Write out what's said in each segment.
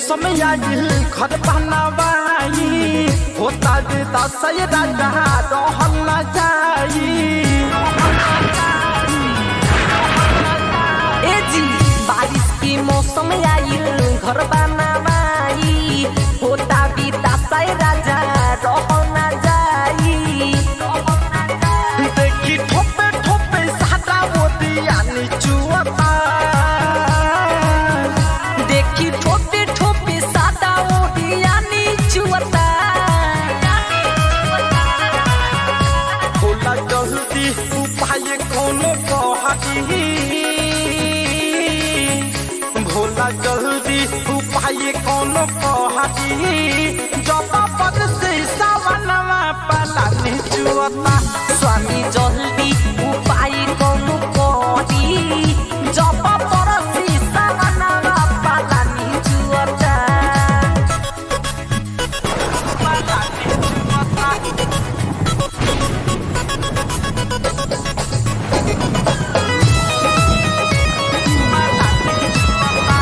मौसम आइल घर बनवाई होता दे दसय राजा रहल न जाई ए जी बारिश के मौसम आइल घर बनावाई होता बीता साय राजा रह ना जाई देखी ठोपे ठोपे सादा मोदिया निचुअता देखी ठोपे ठोपे सादा ओढ़िया नीचुअता होला जल्दी उपाय कोनो कहती भोला जल्दी उपाय कोनो कहती जब पद से सावनवा पला निचुअता स्वामी जल्दी उपाय कौनो करी जब परसी सावनवा पाला नीचुअता पला निचुअता पला निचुअता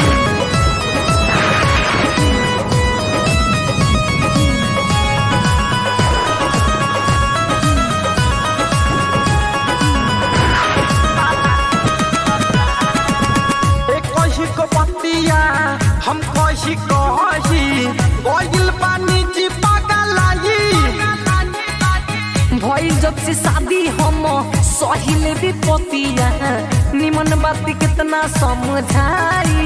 एक कही को पतिया हम कही कही गइल पानी जी पगलाई भइल जब से शादी हम सहिले भी पतिया निमन बात कितना समझाई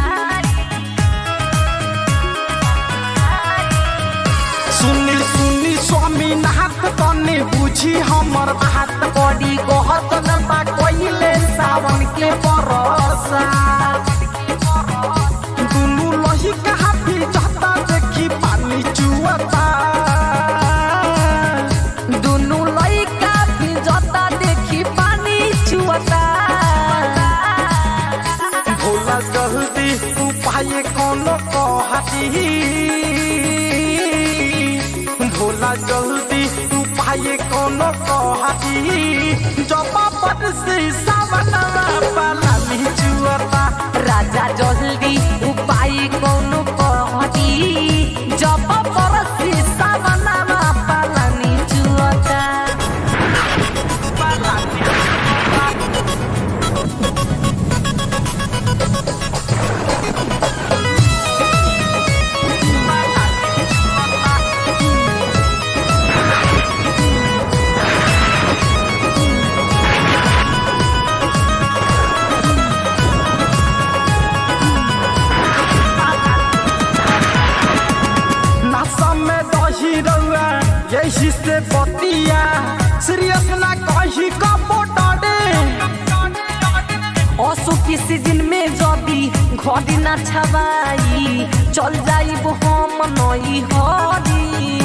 सुनी सुनी स्वामी नाथ तने बुझी हमर बात बड़ी कहत न बा कइले सावन के बरसा दुनु लही कहा भी जाता देखी पानी चुअता दुनु लइका भी जता देखी पानी छुअता भोला जल्दी उपाय कोनो कहती भोला जल्दी उपाय कोनो कहती जब पद से सावनवा पाला निचुअता राजा जल्दी उपाय कौनो कहती जब परसी सावनमा पालानी छुअता पाला निचुअता पाला निचुअता नशा में दही रउआ यही से बतिया सीरियस ना कही का बोटाडे असो के सीजन में जदी घड़ी ना छवाई चल जाइब हम नई हरी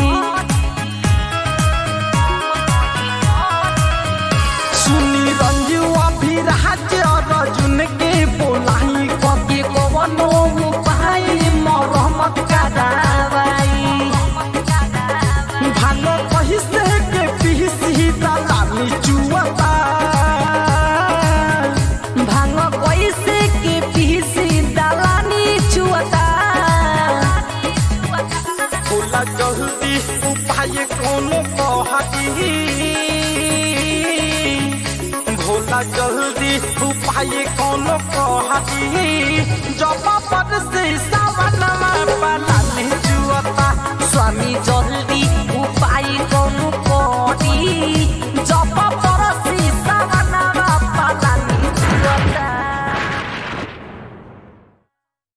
सुनी रंजू अभी राज्य अर्जुन के बोलाई कके कवनो उपाय मरहमत करावाई भालो कही से के पीसी दलाली चुअता भांग कैसे के पीसी दलानी छुअता बोला जल्दी उपाय कोनो कहती भोला जल्दी उपाय कोनो कहती जब पद से सावनवा पाला निचुअता स्वामी जल्दी